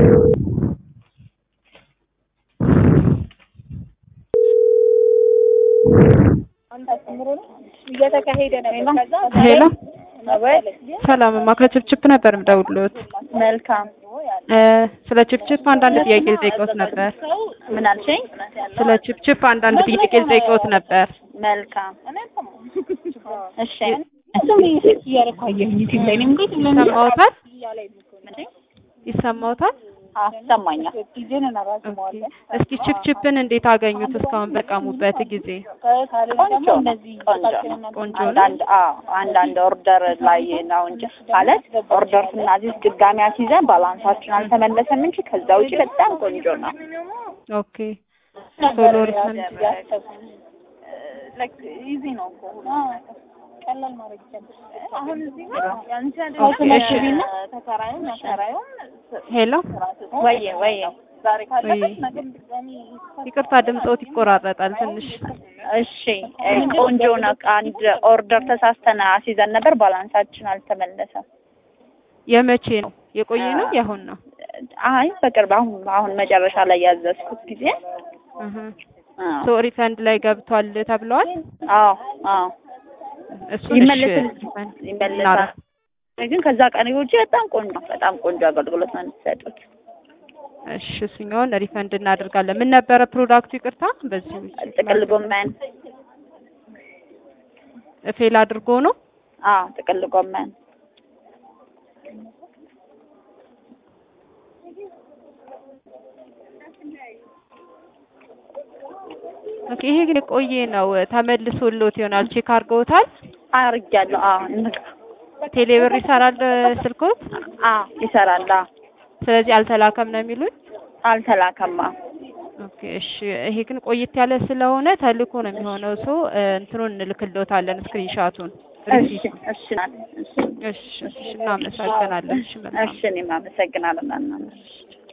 እየተካሄደ ነው። ሄሎ ሰላምማ ከችፕችፕ ነበር የምደውልዎት። መልካም እ ስለ ችፕችፕ አንዳንድ ጥያቄ ልጠይቅዎት ነበር። ምን አልሽኝ? ስለ ችፕችፕ አንዳንድ ጥያቄ ልጠይቅዎት ነበር። መልካም እሺ እሱም ሴት እያደረኩ አየሁኝ ዩቲዩብ ላይ እኔም እንዴት ይሰማዎታል? ይሰማዎታል? ይሰማኛል። ኦኬ። እስኪ ችፕችፕን እንዴት አገኙት? እስካሁን በቀሙበት ጊዜ ቆንጆ ቆንጆ ቆንጆ ነው። አንዳንድ አዎ አንዳንድ ኦርደር ላይ ነው እንጂ ማለት ኦርደር ስናዚዝ ድጋሚ አስይዘን ባላንሳችን አልተመለሰም እንጂ ከዛ ውጪ በጣም ቆንጆ ነው። ኦኬ ቶሎ ሪፈንድ ኢዚ ነው እኮ ቀላል ማድረግ ይቻላል። አሁን እዚህ ኦኬ፣ እሺ። ተከራዩም አከራዩም ሄሎ ወይዬ ወይዬ ዛሬ ካለበት ወይ ነገ ድጋሚ ይቅርታ ድምፅዎት ይቆራረጣል ትንሽ። እሺ እ ቆንጆ ነው። አንድ ኦርደር ተሳስተን አስይዘን ነበር ባላንሳችን አልተመለሰም። የመቼ ነው? የቆየ ነው? የአሁን ነው? አይ በቅርብ አሁን አሁን መጨረሻ ላይ ያዘዝኩት ጊዜ እህ አዎ ሶ ሪፈንድ ላይ ገብቷል ተብለዋል። አዎ አዎ እሱን እሺ ይመለስል ሪፈንድ ይመለሳል። ግን ከዛ ቀን ውጪ በጣም ቆንጆ በጣም ቆንጆ አገልግሎት ነው የምትሰጡት። እሺ እሱኛውን ሪፈንድ እናደርጋለን። ምን ነበረ ፕሮዳክቱ? ይቅርታ በዚህ ጥቅል ጎመን ፌል አድርጎ ነው። አዎ ጥቅል ጎመን ኦኬ ይሄ ግን የቆየ ነው። ተመልሶልዎት ይሆናል። ቼክ አድርገውታል? አርጊያለሁ። አዎ እንቅ- ቴሌብር ይሰራል ስልኮት? አዎ ይሰራል። አዎ ስለዚህ አልተላከም ነው የሚሉኝ? አልተላከማ። ኦኬ እሺ። ይሄ ግን ቆየት ያለ ስለሆነ ተልኮ ነው የሚሆነው። ሶ እንትኑን እንልክልዎታለን ስክሪንሻቱን። እሺ እሺ ናት። እሺ እሺ እሺ፣ እናመሰግናለን። እሺ መልካም እሺ እኔም አመሰግናለሁ። እናመሰግናለን።